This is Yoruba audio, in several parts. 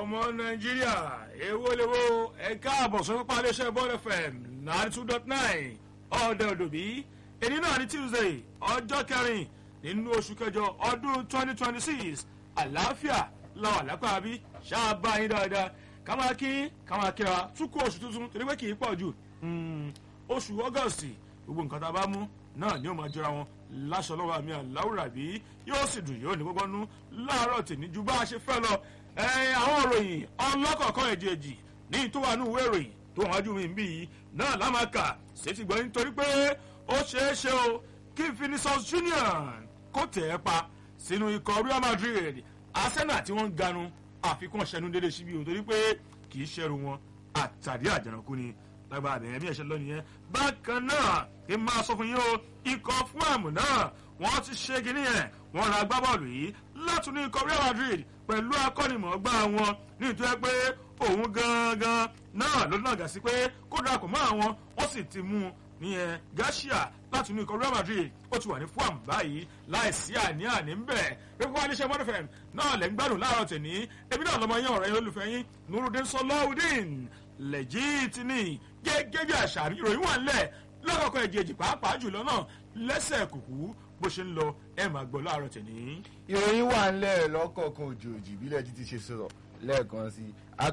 ọmọ nàìjíríà èwo lèwo ẹ káàbọ̀ sórí pápá iléeṣẹ́ bọ́ọ̀lù fm ninety two dot nine ọ̀dẹ òdòbí èyí náà ní tuesday ọjọ́ kẹrin nínú oṣù kẹjọ ọdún twenty twenty six àlàáfíà làwọn àlápá bí ṣáàbà yín dáadáa ká máa kí ká máa kíra túkú oṣù tuntun torí pé kì í pọ̀ jù oṣù august gbogbo nǹkan tá a bá mú náà ni ó máa jọra wọn láṣọ lọ́wọ́ àmì àláwùrà bí yóò sì dùn yóò ní gbogbo nú láàárọ̀ tèmi ju bá a ṣe fẹ́ lọ àwọn òròyìn ọlọ́kọ̀ọ̀kan èjèèjì ní ìtòwánú ìwé ìròyìn tó wọn wájú mi ń bí yìí náà lámàkà ṣètì gbọ́ nítorí pé ó ṣeé ṣe o kí Vinicius Junior kó tẹ̀ ẹ́ pa sínú ikọ̀ Real Madrid Arsenal tí wọ́n ń ganu àfikún ṣẹnu dédé síbi òun torí pé kì í ṣẹrù wọn àtàrí àjànàkú ni lágbára àbẹ̀yẹ bí ẹ̀ṣẹ̀ lọ nìyẹn bákan náà kí n máa sọ fún yín o ikọ̀ fún àmù náà wọ́n ti ṣe kínní yẹn wọ́n ra agbábọ́ọ̀lù yìí látún ní ikọ̀ Real Madrid pẹ̀lú akọ́nimọ̀ọ́gbá wọn nítorí pé òun gangan náà ló nàgà sí pé kó darapọ̀ mọ́ àwọn wọ́n sì ti mú un nìyẹn Garcia láti inú ikọ̀ Real Madrid ó ti wà ní fúàm báyìí láìsí àní-àní ń bẹ̀ pípọ́ aléṣẹ́ mọ́tòfẹ́m náà lẹ́ ń gbádùn láàárọ̀ tẹ̀ní ebi náà lọ́mọ yín ọ̀rẹ́ yín olùfẹ́ yín Nurudeen Sọláudeen lẹ́jìtì ni gẹ́gẹ́ bí àṣà ìròyìn wà ńlẹ̀ lọ́kọ̀ọ̀kan ẹ̀jẹ̀jì pàápàá jùlọ náà lẹ́sẹ̀ kùkú bó ṣe ń lọ ẹ̀ máa gbọ́ láàárọ̀ tẹ̀ní. ìròyìn wà ńlẹ̀ lọ́kọ̀ọ̀kan òjòòjì bílẹ̀ jí ti ṣe sọ̀rọ̀ lẹ́ẹ̀kan sí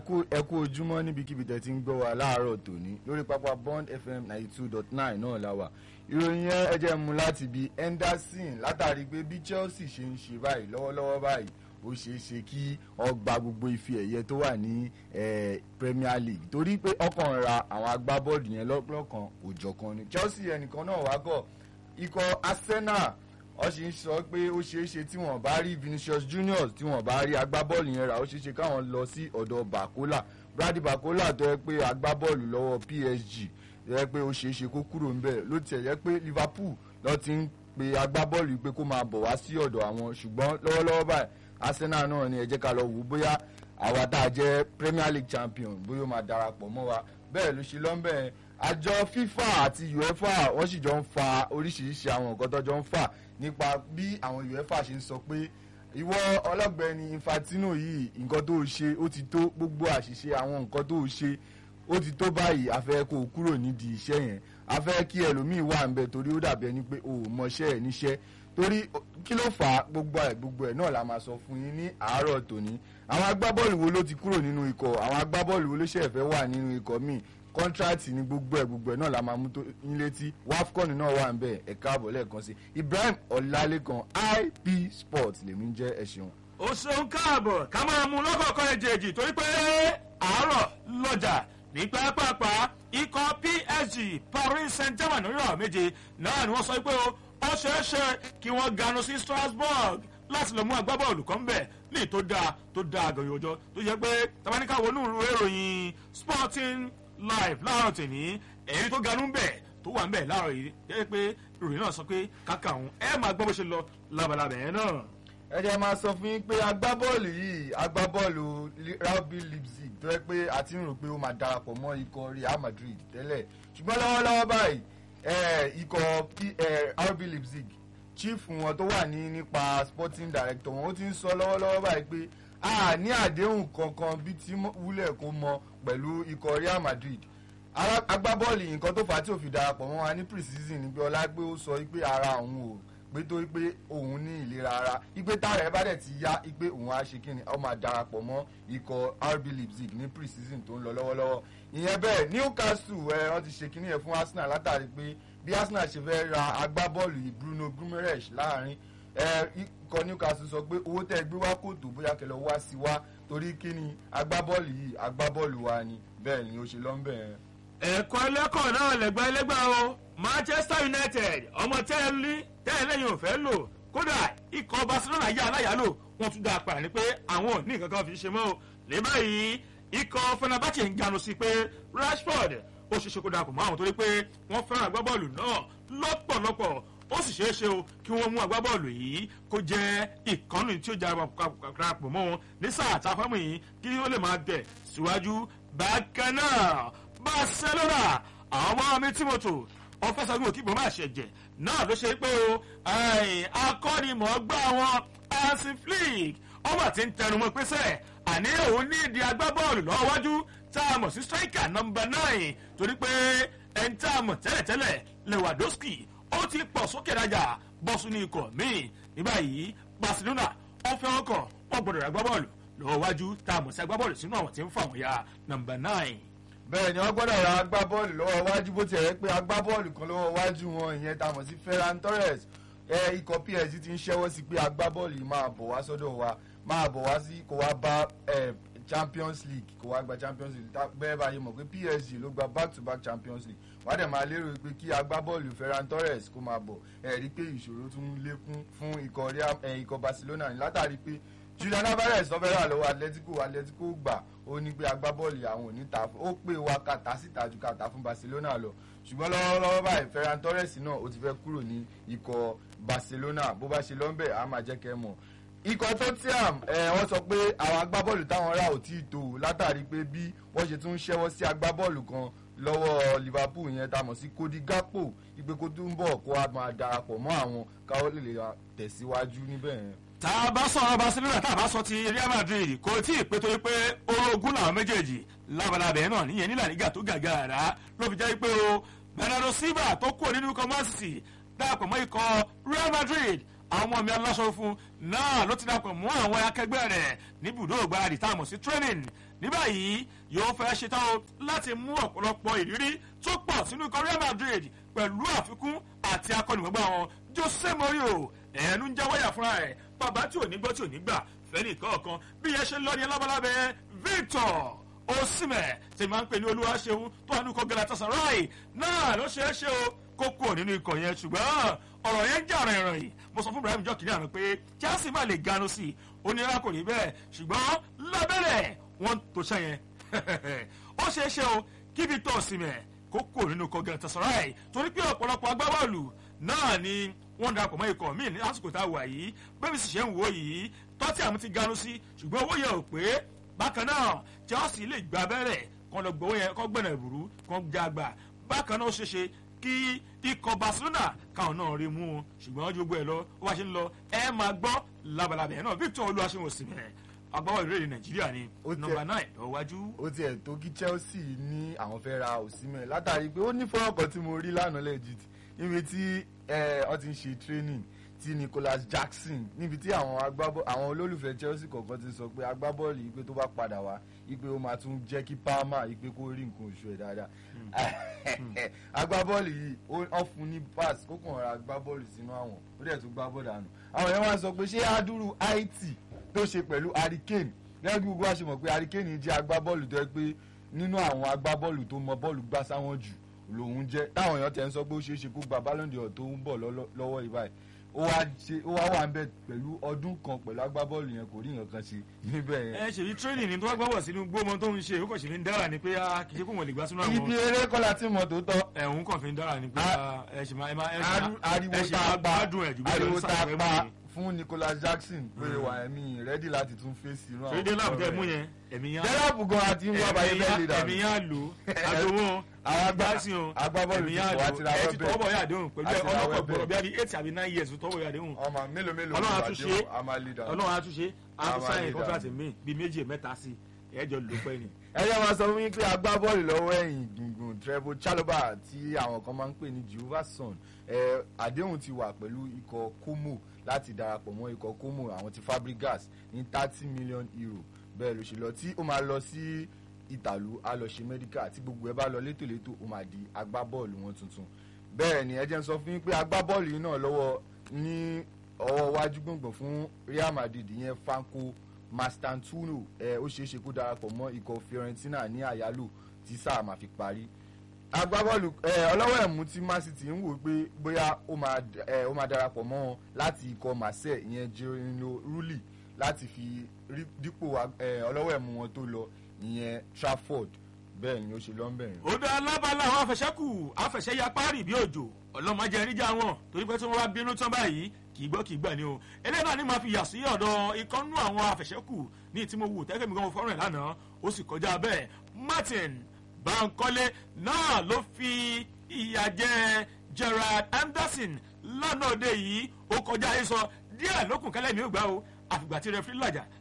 ẹ kú ojúmọ́ níbikíbi tẹ́ ti ń gbọ́ wa láàárọ̀ tòní lórí pápá Bond FM ninety two dot nine náà la wà ìròyìn yẹn ẹ jẹ́ mú láti bí Henderson látàrí pé bí Chelsea ṣe ń ṣe báyìí lọ́wọ́lọ́wọ́ báyìí ó ṣeé ṣe kí ọgbà gbogbo ife ẹ̀yẹ tó wà ní Premier League torí pé ọkàn ra àwọn agbábọ́ọ̀lù yẹn lọ́kàn òjọ̀kan ni Chelsea ẹnìkan náà wá gọ̀ ikọ̀ Arsenal wọ́n sì ń sọ pé ó ṣeé ṣe tí wọ́n bá rí Vinicius Junior tí wọ́n bá rí agbábọ́ọ̀lù yẹn rà ó ṣeé ṣe káwọn lọ sí ọ̀dọ̀ Bakola Brady Bakola tó yẹ pé agbábọ́ọ̀lù lọ́wọ́ PSG tó yẹ pé ó ṣeé ṣe kó kúrò ńbẹ̀ ló tiẹ̀ yẹ pé Liverpool ló ti ń pe agbábọ́ọ̀lù pé kó máa bọ̀ wá sí ọ̀dọ̀ àwọn ṣùgbọ́n lọ́wọ́lọ́wọ́ báyìí Arsenal náà ni ẹ jẹ́ ká lọ wò bóyá àwa tá a jẹ́ Premier League champion bóyá ó máa darapọ̀ mọ́ wa bẹ́ẹ̀ ló ṣe lọ́nbẹ̀ẹ́ àjọ FIFA àti UEFA wọ́n sì jọ ń fa oríṣiríṣi àwọn nǹkan tó jọ ń fà nípa bí àwọn UEFA ṣe ń sọ pé ìwọ ọlọ́gbẹ́ni Infantino yìí nǹkan tó ṣe ó ti tó gbogbo àṣìṣe àwọn nǹkan tó ṣe ó ti tó báyìí a fẹ́ kó o kúrò nídìí iṣẹ́ yẹn a fẹ́ kí ẹlòmíì wà ń bẹ torí ó dàbí ẹni pé o ò mọṣẹ́ ẹ̀ níṣẹ́ torí kí ló fà á gbogbo ẹ̀ gbogbo ẹ̀ náà la máa sọ fún yín ní àárọ̀ tòní àwọn agbábọ́ọ̀lù wo ló ti kúrò nínú ikọ̀ àwọn agbábọ́ọ̀lù wo ló ṣẹ̀ fẹ́ wà nínú ikọ̀ míì kọ́ńtrátì ní gbogbo ẹ̀ gbogbo ẹ̀ náà la máa mú tó yín létí wafcon náà wà ń bẹ̀ ẹ̀ káàbọ̀ lẹ́ẹ̀kan sí Ibrahim Ọlálékan IP Sports lèmi ń jẹ́ ẹ̀ ṣeun. ó ṣeun káàbọ̀ ká máa mú lọ́kọ̀ọ̀kan ẹ̀jẹ̀jì torí pé àárọ̀ lọ́jà ní pápápá ikọ̀ PSG Paris Saint-Germain nírọ̀ méje náà ni wọ́n sọ pé ó ṣeé ṣe kí wọ́n ganu sí Strasbourg láti lọ mú agbábọ́ọ̀lù kan bẹ̀ ní tó dáa tó dáa àgọ̀yọ̀ ọjọ́ tó yẹ pé tabaníkà wọnú ìròyìn Sporting live láàárọ̀ tèmi èyí tó ganú bẹ̀ tó wà ń bẹ̀ láàárọ̀ yìí jẹ́ pé ìròyìn náà sọ pé kàkà òun ẹ máa gbọ́ bó ṣe lọ labalábẹ̀ yẹn náà. ẹ jẹ́ máa sọ fún yín pé agbábọ́ọ̀lù yìí agbábọ́ọ̀lù RB Leipzig tó yẹ pé a ti ń rò pé ó máa darapọ̀ mọ́ ikọ̀ Real Madrid tẹ́lẹ̀ ṣùgbọ́n lọ́wọ́lọ́wọ́ báyìí ikọ̀ RB Leipzig chief wọn tó wà ní nípa sporting director wọn ó ti ń sọ lọ́wọ́lọ́wọ́ báyìí pé a ní àdéhùn kankan bí tí wúlẹ̀ kó mọ pẹ̀lú ikọ̀ Real Madrid agbábọ́ọ̀lù nǹkan tó fà á tí ò fi darapọ̀ mọ́ wa ní pre-season ní pé ọlá pé ó sọ pé ara òun ò pé tó pé òun ní ìlera ara ipe tára ẹ bá dẹ̀ ti yá ipe òun á ṣe kí ni ó máa darapọ̀ mọ́ ikọ̀ RB Leipzig ní pre-season tó ń lọ lọ́wọ́lọ́wọ́ ìyẹn bẹ́ẹ̀ Newcastle ẹ wọ́n ti ṣe kí ni yẹn fún Arsenal látàrí pé bí Arsenal ṣe fẹ́ ra agbábọ́ọ̀lù yìí Bruno Guimaraes láàrin ikọ̀ Newcastle sọ pé owó tẹ́ gbé wá kò tó bóyá kẹlẹ́ wá sí wá torí kí ni agbábọ́ọ̀lù yìí agbábọ́ọ̀lù wa ni bẹ́ẹ̀ ni ó ṣe lọ́nbẹ̀ yẹn. ẹ̀kọ́ ẹlẹ́kọ̀ọ́ náà lẹ́gbẹ́ ẹlẹ́gbẹ́ o Manchester United ọmọ tẹ́ẹ̀lì tẹ́ẹ̀lẹ́yìn ò fẹ́ lò kódà ikọ̀ Barcelona yá aláyàlò wọ́n tún dá a padà ní pé àwọn ò ní nǹkan kan fi ṣe mọ́ o lè báyìí ikọ̀ Fenerbahce ń ganu sí pé Rashford ó ṣe ṣe kó dàpọ̀ mọ́ àwọn torí pé wọ́n fẹ́ràn agbábọ́ọ̀lù náà lọ́pọ̀lọpọ̀ ó sì ṣeé ṣe o kí wọ́n mú agbábọ́ọ̀lù yìí kó jẹ́ ìkànnì tí ó jẹ́ àpapọ̀ mọ́ wọn ní sáà tá a fámù yìí kí ó lè máa tẹ̀ síwájú bákan náà Barcelona àwọn ọmọ mi Timothy ọfẹsọgbọn òkè ìbọn máa ṣẹjẹ náà ló ṣe pé o akọ́nimọ̀ọ́gbá wọn Hansi Flick ọmọ àti ń tẹnumọ́ pẹ́sẹ́ àní òun ní ìdí agbábọ́ọ̀lù lọ́wọ́ wájú tá a mọ̀ sí striker number nine torí pé ẹni tá a mọ̀ tẹ́lẹ̀tẹ́lẹ̀ lewandowski ó ti pọ̀ sókè rajà bọ́sùn ní ikọ̀ míì ní báyìí barcelona ó fẹ́ ọkọ̀ wọ́n gbọ́dọ̀ ra agbábọ́ọ̀lù lọ́wọ́ wájú tá a mọ̀ sí agbábọ́ọ̀lù sínú àwọn tí ń fà wọ́n ya number nine. bẹ́ẹ̀ ni wọ́n gbọ́dọ̀ ra agbábọ́ọ̀lù lọ́wọ́ wájú bó ti rẹ̀ pé agbábọ́ọ̀lù kan lọ́wọ́ wájú wọn ìyẹn tá a mọ̀ sí ferran torres ẹ ikọ̀ psg ti ń ṣẹ́wọ́ sí pé agbábọ́ọ̀lù yìí máa bọ̀ wá sọ́dọ̀ wa máa bọ̀ wá sí kó wá bá ẹ champions league kó wá gba champions league tá- bẹ́ẹ̀ bá yẹ mọ̀ pé psg ló gba back to back champions league wọ́n á dẹ̀ máa lérò pé kí agbábọ́ọ̀lù ferran torres kó máa bọ̀ ẹ̀ rí pé ìṣòro tún ń lékún fún ikọ̀ Real- ẹ, ikọ̀ barcelona ní látàrí pé julian alvarez tó fẹ́ rà lọ́wọ́ atletico atletico gbà ó ní pé agbábọ́ọ̀lù àwọn ò ní ta fún ó pè wá kàtà síta ju kàtà fún barcelona lọ ṣùgbọ́n lọ́wọ́lọ́wọ́ báyìí ferran torres náà ó ti fẹ́ kúrò ní ikọ̀ barcelona bó bá ṣe lọ́nbẹ̀ á máa jẹ́ kẹ́ mọ̀ ikọ̀ tottenham ẹ wọ́n sọ pé àwọn agbábọ́ọ̀lù táwọn rà ò tí ì tó o látàrí pé bí wọ́n ṣe tún ń ṣẹ́wọ́ sí agbábọ́ọ̀lù kan lọ́wọ́ liverpool yẹn tá a mọ̀ sí cody gakpo ìpè kó tún bọ̀ kó a máa darapọ̀ mọ́ àwọn káwọ́ lè lè tẹ̀síwájú níbẹ̀ yẹn. tá a bá sọ̀rọ̀ barcelona tá a bá sọ ti real madrid kò tí ì pé torí pé orogún làwọn méjèèjì labalábẹ́ náà níyẹn nílà nígbà tó gàgà rà ló fi jẹ́ pé o bernardo silva tó kúrò nínú ikọ̀ man city darapọ̀ mọ́ ikọ̀ real madrid àwọn ọmọ mi aláṣọ fún náà ló ti darapọ̀ mọ́ àwọn akẹgbẹ́ rẹ̀ níbùdó ògbáradì tá a mọ̀ sí training ní báyìí yóò fẹ́ ṣetán o láti mú ọ̀pọ̀lọpọ̀ ìrírí tó pọ̀ sínú ikọ̀ real madrid pẹ̀lú àfikún àti akọ́nìmọ̀gbà wọn jose mourinho ẹnu ń jáwáyà fúnra ẹ̀ bàbá tí ò ní gbọ́ tí ò ní gbà fẹ́ni kọ̀ọ̀kan bí yẹn ṣe ń lọ ní alábàlábẹ́ victor osimẹ̀ tí máa ń pè ní olúwa ṣeun tó wà ní ikọ̀ galatasaray náà ló ṣeé ṣe o kó kúrò nínú ikọ̀ yẹn ṣùgbọ́n ọ̀rọ̀ yẹn ń jà ràn ìràn yìí mo sọ fún ibrahim jọ kìnìún àná pé chelsea má lè ganu sí i onírà kò rí bẹ́ẹ̀ ṣùgbọ́n lábẹ́rẹ̀ wọ́n tó ṣe yẹn ó ṣeé ṣe o kí victor osimẹ̀ kó kúrò nínú ikọ̀ galatasaray torí pé ọ̀pọ̀lọpọ̀ agbábọ́ọ̀lù náà ni wọ́n darapọ̀ mọ́ ikọ̀ míì ní lásìkò tá a wà yìí bẹ́ẹ̀ bí sì ṣe ń wò yìí tọ́tí àmì ti ganu sí ṣùgbọ́n owó yẹn ò pé bákan náà chelsea lè gba abẹ́rẹ́ kan lọ gbowó yẹn kọ́ gbẹ̀nà ìbùrú kan já gbà bákan náà ó ṣeé ṣe kí ikọ̀ barcelona káwọn náà rí mú un ṣùgbọ́n ju gbogbo ẹ̀ lọ ó wá ṣe ń lọ ẹ máa gbọ́ labalábẹ́ náà victor olúwaṣẹ́wọ̀n òsìmẹ̀ agbábọ̀ ìrèlè nàìjíríà ni Ó tẹ- nọmba nine lọ́wájú. ó tiẹ̀ tó kí chelsea ní àwọn fẹ́ ra òsínmẹ̀ látàrí pé ó ní fọ́nrán kan tí mo rí lánàá legit níbi tí ẹ, wọ́n ti ń ṣe training tí nicholas jackson níbi tí àwọn agbábọ́ àwọn olólùfẹ́ chelsea kọ̀ọ̀kan ti sọ pé agbábọ́ọ̀lù yìí pé tó bá padà wá ipe ó máa tún jẹ́ kí palmer ipe kó rí nǹkan oṣù ẹ̀ dáadáa agbábọ́ọ̀lù yìí ó wọ́n fún ní pass kó kàn ra agbábọ́ọ̀lù sínú àwọn ó dẹ̀ tún gbá bọ́ọ̀dà nù àwọn yẹn wá sọ pé ṣé adúrú haiti tó ṣe pẹ̀lú hurricane gẹ́gẹ́ bí gbogbo wa ṣe mọ̀ pé hurricane jẹ́ agbábọ́ọ̀lù tó yẹ pé nínú àwọn agbábọ́ọ̀lù tó mọ bọ́ọ̀lù gbá sáwọn jù lòun jẹ́ táwọn èèyàn tẹ̀ ń sọ pé ó ṣeé ṣe kó gba ballon d'or tó ń bọ̀ lọ́lọ́- lọ́wọ́ yìí báyìí ó wá ṣe ó wá wà ń bẹ̀ pẹ̀lú ọdún kan pẹ̀lú agbábọ́ọ̀lù yẹn kò rí nǹkan kan ṣe níbẹ̀ yẹn. ẹ ṣèbí tírénì ni tó wá gbọ́wọ̀ sínú gbómọ tó ń ṣe ó kàn ṣe fi ń dára ni pé ah, kì í ṣe kó wọn lè gbá sínú àwọn ibi eré kọ́lá tí mo tó tọ́ ẹ̀hún kàn fi ń dára ni pé A- ah, ẹ ṣì máa ẹ máa ẹ ṣì Ari- máa- ariwo ẹ ṣì tá máa a pa gbádùn ẹ̀ jù bí ariwo ẹ tá a sáré pa mú fún nicholas jackson pé wà ẹ̀mí rẹ́dí láti tún fèsì irú ni. ṣèdè láàbù tẹ mú ọ̀rọ̀ yẹn ẹ̀mí yá jẹ́rọ̀bù gan àti ń wá báyé bẹ́ẹ̀ lè dànù. ẹ̀mí yá lò àdówó Àwọn agbá- gbásí o agbábọ́ọ̀lù ẹ̀mí ti yá kọ̀ lò àti ra ẹ ti wẹ́bẹ̀. tọwọ́ yà déhùn pẹ̀lú Àti ra ọlọ́kọ̀ wẹ́bẹ̀. gbọ́dọ̀ bí a ní eight àbí nine years tọwọ́ yà déhùn ọmọ mélòó mélòó Ọlọ́run ló á wà tún dé ṣe. o, a máa lè dànù. ọlọ́run á tún ṣe á tún Àwọn sáyẹn àlè contract dànù. mi bíi méjì mẹ́ta sí ẹ̀jọ̀ ló pẹ́ ni. ẹ jẹ́ máa sọ fún yín pé agbábọ́ọ̀lù lọ́wọ́ ẹ̀yìn gbùngbùn trevor chalobah tí àwọn kan máa ń pè ní jehovah son ẹ àdéhùn ti wà pẹ̀lú ikọ̀ como láti darapọ̀ mọ́ ikọ̀ como àwọn ti fabregas ní thirty million euro bẹ́ẹ̀ ló ṣe lọ tí ó máa lọ sí ìtàlú á lọ ṣe medical tí gbogbo ẹ bá lọ létòlétò ó máa di agbábọ́ọ̀lù wọn tuntun bẹ́ẹ̀ ni ẹ jẹ́ ń sọ fún yín pé agbábọ́ọ̀lù yìí náà lọ́wọ́ ní ọwọ́ wájú gbọ̀ngbọ̀n fún real madrid ìyẹn franco mastantuno ẹ ó ṣeé ṣe kó darapọ̀ mọ́ ikọ̀ fiorentina ní àyálò tí sáà máa fi parí agbábọ́ọ̀lù ẹ ọlọ́wọ́ ẹ̀mú tí man city ń wò pé bóyá ó máa ẹ ó máa darapọ̀ mọ́ wọn láti ikọ̀ marseille ìyẹn jerino rulli láti fi rí dípò ẹ ọlọ́wọ́ ẹ̀mú wọn tó lọ ìyẹn trafford bẹ́ẹ̀ ni ó ṣe lọ́nbẹ̀rin. ó dá lábala àwọn afẹsẹ́kù afẹsẹ́yà párì bí òjò ọlọ́mọdé ẹríjà wọn torí pé tí wọ́n bá bínú tán báyìí kì í gbọ́ kì í gbà ni o eléyìí náà ni màá fi yà sí ọ̀dọ̀ ìkọ́nú àwọn afẹsẹ́kù ní tí mo wù tẹ́kẹ̀ mi gan mo fọ́ràn ẹ̀ lánàá ó sì kọjá bẹ́ẹ̀ martin bankole náà ló fi ìyà jẹ gerard anderson lánàá òde yìí ó kọjá ayé sọ díẹ̀ lókùn kẹlẹ́ mi ò gbà o àfìgbà tí rẹfrí làjà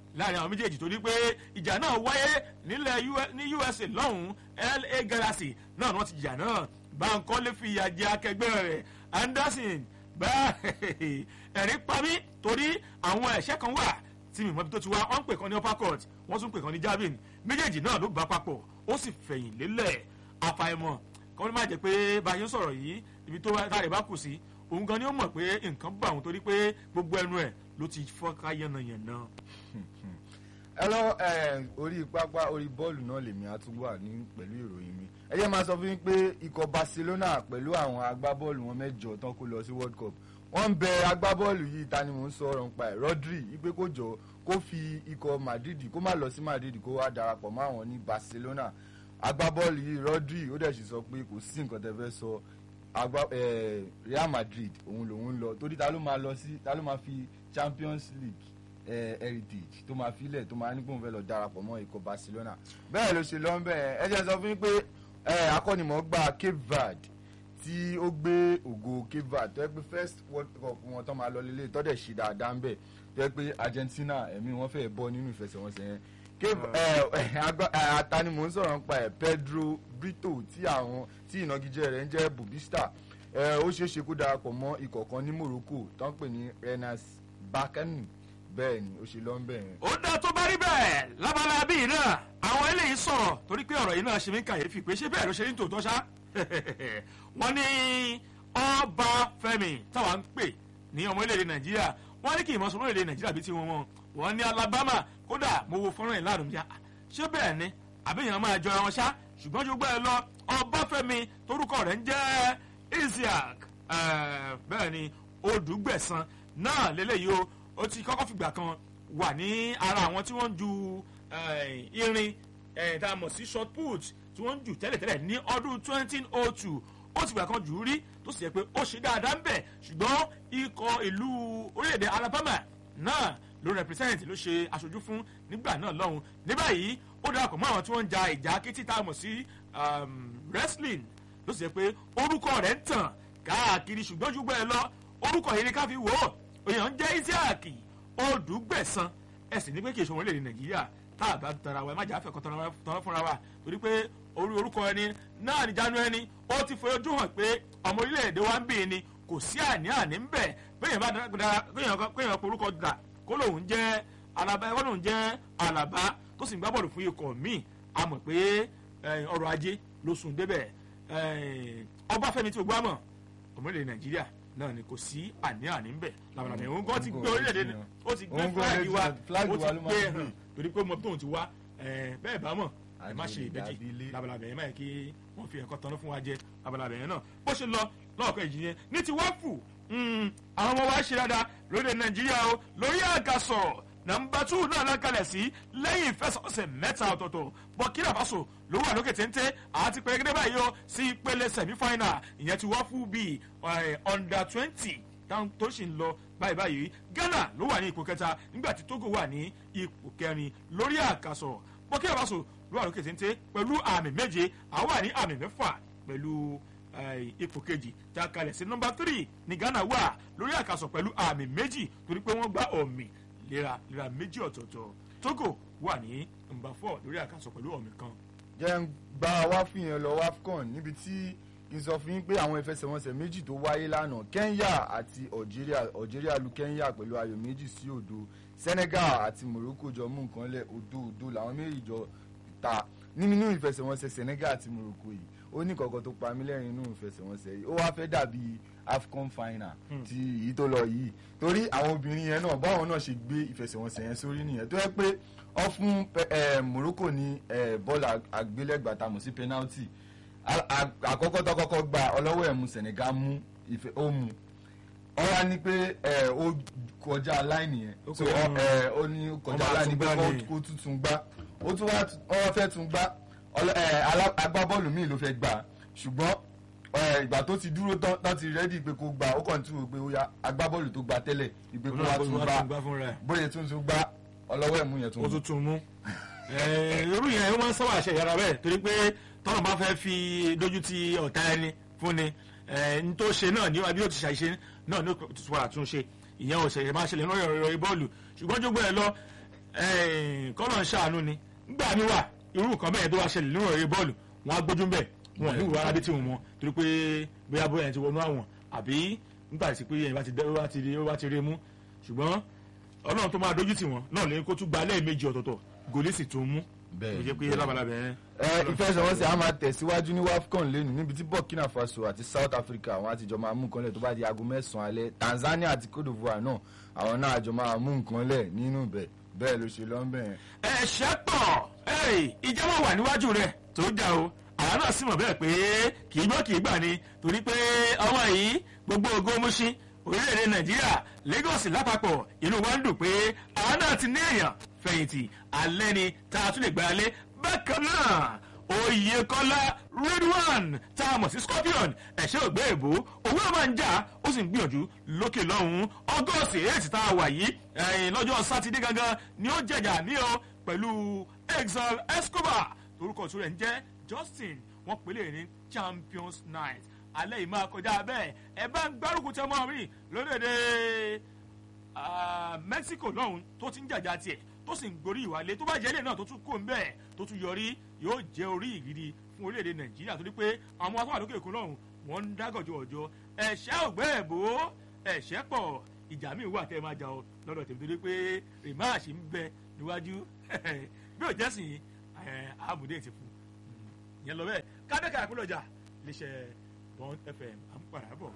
láàrin àwọn méjèèjì torí pé ìjà náà wáyé nílẹ̀ ní usa lọ́hùn-ún la galaxy náà ni wọ́n ti jà náà Bankole fi ìyà jẹ akẹgbẹ́ rẹ̀ Anderson bá ẹ̀rín pa mí torí àwọn ẹ̀ṣẹ́ kan wà tí mi mọ̀ bí tó ti wá wọ́n ń pè kan ní upper court wọ́n tún pè kan ní javelin méjèèjì náà ló bá papọ̀ ó sì fẹ̀yìn lélẹ̀ àfàìmọ̀ kọ́ ló má jẹ́ pé báyìí ń sọ̀rọ̀ yìí ibi tó táyà bá kù sí òun gan ni ó mọ̀ pé nǹkan bá òun torí pé gbogbo ẹnu ẹ̀ ló ti fọ́ká yánnayànna. ẹ lọ orí pápá orí bọ́ọ̀lù náà lèmi á tún wà ní pẹ̀lú ìròyìn mi ẹ jẹ́ máa sọ fún yín pé ikọ̀ Barcelona pẹ̀lú àwọn agbábọ́ọ̀lù wọn mẹ́jọ tán kó lọ sí World Cup wọ́n ń bẹ agbábọ́ọ̀lù yìí ta ni mò ń sọ̀rọ̀ nípa ẹ̀ Rodri ipe kó jọ kó fi ikọ̀ Madrid kó má lọ sí Madrid kó wá darapọ̀ mọ́ àwọn ní Barcelona agbábọ́ọ̀lù yìí Rodri ó dẹ̀ sì sọ pé kò sí nǹkan tẹ́ fẹ́ sọ agba eh, Real Madrid òun lòun lọ torí ta ló máa lọ sí ta ló máa fi Champions League eh, heritage tó máa filẹ̀ tó máa ní kóun fẹ́ lọ darapọ̀ mọ́ ikọ̀ Barcelona bẹ́ẹ̀ ló ṣe lọ ń bẹ̀ ẹ jẹ́ sọ fún yín pé akọ́nimọ̀ọ́gbà Cape Verde tí ó gbé ògo Cape Verde tó yẹ pé first World Cup wọn tó máa lọ lélẹ̀ tó dẹ̀ ṣe dáadáa ń bẹ̀ tó yẹ pé Argentina ẹ̀mí wọn fẹ́ bọ́ nínú ìfẹsẹ̀wọnsẹ̀ yẹn atani mò ń sọ̀rọ̀ nípa ẹ̀ Pedro Brito tí àwọn tí ìnagijẹ rẹ̀ ń jẹ́ Bubista ó ṣeé ṣe kó darapọ̀ mọ́ ikọ̀ kan ní Morocco tó ń pè ní Renas Bakani bẹ́ẹ̀ ni ó ṣe lọ ń bẹ̀ yẹn. ó dá tó bá rí bẹ́ẹ̀ lábala bíi náà àwọn eléyìí sọ̀rọ̀ torí pé ọ̀rọ̀ yìí náà ṣe mí kàyéfì pé ṣé bẹ́ẹ̀ ló ṣe ní tòótọ́ ṣá wọ́n ní Ọbáfẹ́mi táwa ń pè ní ọmọ orílẹ̀-èdè Nàìjíríà wọ́n ní kí ìmọ̀ sọmọ orílẹ̀-èdè Nàìjíríà bíi tiwọn wọn wọ́n ní Alabama kódà mo wo fọ́nrán yìí láàrún bíi ṣé bẹ́ẹ̀ ni àbíyàn máa jọra wọn ṣá ṣùgbọ́n ju gbẹ́ lọ Ọbáfẹ́mi torúkọ rẹ̀ ń jẹ́ Isiaq bẹ́ẹ̀ ni Odùgbẹ̀san náà lélẹ́yìí o ó ti kọ́kọ́ fìgbà kan wà ní ara àwọn tí wọ́n ń ju irin tá a mọ̀ sí short put tí wọ́n ń jù tẹ́lẹ̀tẹ́lẹ̀ ní ọdún 2002 ó ti gbà kan jù ú rí tó sì yẹ pé ó ṣe dáadáa ń bẹ̀ ṣùgbọ́n ikọ̀ ìlú orílẹ̀-èdè Alabama náà ló represent ló ṣe aṣojú fún nígbà náà lọ́hùn ní báyìí ó darapọ̀ mọ́ àwọn tí wọ́n ń ja ìjà kítí tá a mọ̀ sí wrestling ló sì yẹ pé orúkọ rẹ̀ ń tàn káàkiri ṣùgbọ́n jù bẹ́ẹ̀ lọ orúkọ yìí ni ká fi wò ó èèyàn ń jẹ́ Isiaq Odùgbẹ̀san ẹ̀sìn ní pé kì í ṣe ọmọ orílẹ̀-èdè Nàìjíríà tá a bá tara wa ẹ má jà fẹ́ kọ́ tọ́ra fúnra wa torí pé orí orúkọ ẹni náà ní jánu ẹni ó ti fojú hàn pé ọmọ orílẹ̀-èdè wa ń bì ní kò sí àní-àní ń bẹ̀ péyàn bá dára péyàn porúkọ dà kó lòun jẹ́ alaba ẹ̀kọ́ lòun jẹ́ alaba tó sì ń gbá bọ́ọ̀lù fún ikọ̀ míì a mọ̀ pé ọrọ̀ ajé ló sùn débẹ̀ Ọbáfẹ́mi tí o gbọ́ mọ̀ ọmọ orílẹ̀-èdè Nàìjíríà náà ni kò sí àní-àní ń bẹ̀ làbàlàbà òun gan ti gbé orílẹ̀-èdè ó ti gbé fúláàgì wa ó ti gbé hàn torí pé mo tóun ti wá bẹ́ẹ̀ bá mọ̀ ẹ má ṣe ìbejì labalábẹ yẹn má yẹ kí wọ́n fi ẹ̀kọ́ tanná fún wa jẹ labalábẹ yẹn náà bó ṣe lọ lọ́ọ̀kọ́ ìjì yẹn ní ti wọ́pù àwọn ọmọ wa ṣe dáadáa lóde nàìjíríà o lórí àgàsọ̀ nàmbà tù náà lákàlẹ̀ sí lẹ́yìn ìfẹsọ̀ọ̀sẹ̀ mẹ́ta ọ̀tọ̀ọ̀tọ̀ Burkina Faso ló wà lókè téńté àti pẹ̀lẹ́gẹ́dẹ́ báyìí o sí ìpele semi-final ìyẹn ti wọ́pù bíi under twenty tó sì ń lọ báyìí báyìí Ghana ló wà ní ipò kẹta nígbà tí Togo wà ní ipò kẹrin lórí àkàsọ̀ Burkina Faso ló wà lókè téńté pẹ̀lú àmì méje àwọn wà ní àmì mẹ́fà pẹ̀lú ipò kejì tá a kalẹ̀ sí nọ́mbà tírì ní Ghana wà lórí àkàsọ̀ pẹ̀lú àmì méjì torí pé wọ́n gbá ọ̀mì léra léra méjì ọ̀tọ̀ọ̀tọ̀ Togo wà ní nọ́mbà fọ́ lórí àkàsọ̀ pẹ̀lú ọ̀mì kan. jẹ́ ń gba wá fún yẹn lọ wafcon níbi tí kì í sọ fún yín pé àwọn ìfẹsẹ̀wọnsẹ̀ méjì tó wáyé lánàá Kenya àti Algeria Algeria lu Kenya pẹ̀lú ayò méjì sí òdo Senegal àti Morocco jọ mú nǹkan lẹ̀ òdo òdo làwọn méjì jọ ta nínú ìfẹsẹ̀wọnsẹ̀ Senegal àti Morocco yìí ó ní kọ̀ọ̀kan tó pa mí lẹ́rìn inú ìfẹsẹ̀wọnsẹ̀ yìí ó wá fẹ́ dàbí AFCON final ti èyí tó lọ yìí torí àwọn obìnrin yẹn náà báwọn náà ṣe gbé ìfẹsẹ̀wọnsẹ̀ yẹn sórí nìyẹn tó yẹ pé ọ fún Morocco ní bọ́ọ̀lù àgbélẹ̀gbà tá a mọ̀ sí penalty àkọ́kọ́ tó kọ́kọ́ gba ọlọ́wọ́ ẹ̀mú Senegal mú ìfẹ́ ó mú ọ wá ní pé ó kọjá láìní yẹn so ó ní kọjá láìní pé kó tuntun gbá ó tún wá ọ fẹ́ tún gbá agbábọ́ọ̀lù míì ló fẹ́ gbà ṣùgbọ́n ìgbà tó ti dúró tán ti rẹ́dí pé kó gbà ó kàn tún wò pé ó ya agbábọ́ọ̀lù tó gbà tẹ́lẹ̀ ìpè kó wá tún gbà bóyá tún tún gbà ọlọ́wọ́ ẹ̀mú yẹn tún mú. ó tún tún mú irú yẹn ó máa ń sábà ṣe ìyára bẹ́ẹ̀ torí pé tọ́nà bá fẹ́ fi dójú ti ọ̀tá ẹni fún ni n tó ṣe náà ní bí ó ti ṣàṣe náà ní tuntun àtúnṣe ìyẹn ò ṣẹ̀ṣẹ̀ máa ṣẹlẹ̀ lórí ọ̀rọ̀ bọ́ọ̀lù ṣùgbọ́n jogbo ẹ̀ lọ kọ́nà ṣàánú ni nígbà mi wà irú nǹkan bẹ́ẹ̀ tó wá ṣẹlẹ̀ nínú ọ̀rẹ́ bọ́ọ̀lù wọn á gbójú bẹ́ẹ̀ wọn ò ní ìwà aládé tí wọn mọ torí pé bóyá bóyá ẹni ti wọnú àwọn àbí nígbà tí pé ẹni bá ti dẹ́ bá ti rí bá ti rí mú ṣùgbọ́n ọlọ́run tó máa dójú tì wọ́n náà lè kó tún gba lẹ́ẹ̀mejì ọ̀tọ̀ọ̀tọ̀ gòlì sì tún mú Bẹ́ẹ̀ ó jẹ́ pé bẹ́ẹ̀. lábalábẹ́ yẹn. ẹ ìfẹsẹ̀wọnsẹ̀ a máa tẹ̀síwájú ní wafcon lẹ́nu níbi tí burkina faso àti south africa àwọn àtijọ́ máa mú nǹkan lẹ̀ tó bá di aago mẹ́sàn-án alẹ́ tanzania àti cote divoire náà àwọn náà àjọ máa mú nǹkan lẹ̀ nínú ibẹ̀ bẹ́ẹ̀ ló ṣe lọ́nbẹ̀ yẹn. ẹ̀ṣẹ̀ pọ̀ ìjọba wà níwájú rẹ̀ tó dà o àwa náà sì mọ̀ bẹ́ẹ̀ pé kì í gbọ́ kì í gbà ni torí pé ọmọ yìí gbogbo ògo múṣí orílẹ̀-èdè nàìjíríà lagos lápapọ̀ inú wa ń dùn pé àwa náà ti ní èèyàn fẹ̀yìntì alẹ́ ni tá a tún lè gbára lé bákan náà oyèkọ́lá redwan tá a mọ̀ sí scorpion ẹ̀ṣẹ́ ògbé èbó owó ẹ̀ máa ń jà ó sì ń gbìyànjú lókè lọ́hùn-ún ọgọ́sì eight tá a wà yìí ẹ̀yìn lọ́jọ́ sátidé gangan ni ó jẹ̀jà mí o pẹ̀lú exal escobar torúkọ tó rẹ̀ ń jẹ́ justin wọ́n pèlè ní champions night alẹ́ yìí máa kọjá bẹ́ẹ̀ ẹ bá ń gbárùkù tẹ́ mọ́ mi lórílẹ̀‐èdè ah, mexico lọ́hùn tó ti ń jàjà tiẹ̀ tó sì ń gorí ìwálé tó bá jẹ́ ilé náà tó tún kó ń bẹ́ẹ̀ tó tún yọrí yóò jẹ́ orí ìgidi fún orílẹ̀‐èdè nàìjíríà torí pé àwọn atọ́wà lókè òkun lọ́hùn wọ́n ń dágọ̀jọ ọjọ́ ẹ̀ṣẹ́ ògbẹ́ ẹ̀bó ẹ̀ṣẹ́ pọ̀ ìjà míì wà tẹ́ ẹ máa jà ọ lọ́dọ̀ tèmi torí pé rìmáàṣì ń bẹ níwájú bí ò jẹ́sìn àmúdé ti fún yẹn lọ bẹ́ẹ̀ kádẹ́kà àpélọ́jà léṣe bond fm à ń padà bọ̀.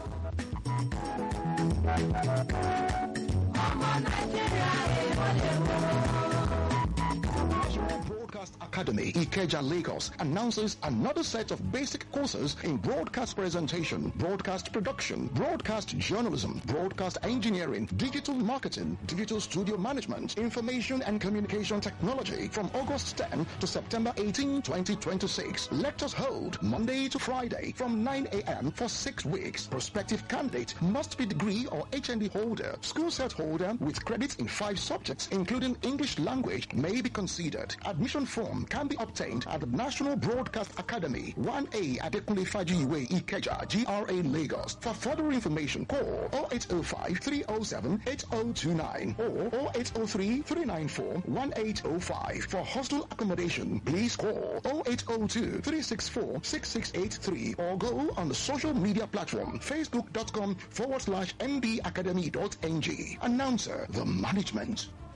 National Broadcast Academy, Ikeja, Lagos, announces another set of basic courses in broadcast presentation, broadcast production, broadcast journalism, broadcast engineering, digital marketing, digital studio management, information and communication technology from August 10 to September 18, 2026. Lectures hold Monday to Friday from 9 a.m. for six weeks. Prospective candidate must be degree or HND holder, school set holder with credits in five subjects, including English language, may be considered. Admission form can be obtained at the National Broadcast Academy, 1A Adekunle Fajiwe Ikeja, GRA Lagos. For further information, call 0805 307 8029 or 0803 394 1805. For hostel accommodation, please call 0802 364 6683 or go on the social media platform facebook.com forward slash mbacademy.ng. Announcer, the management.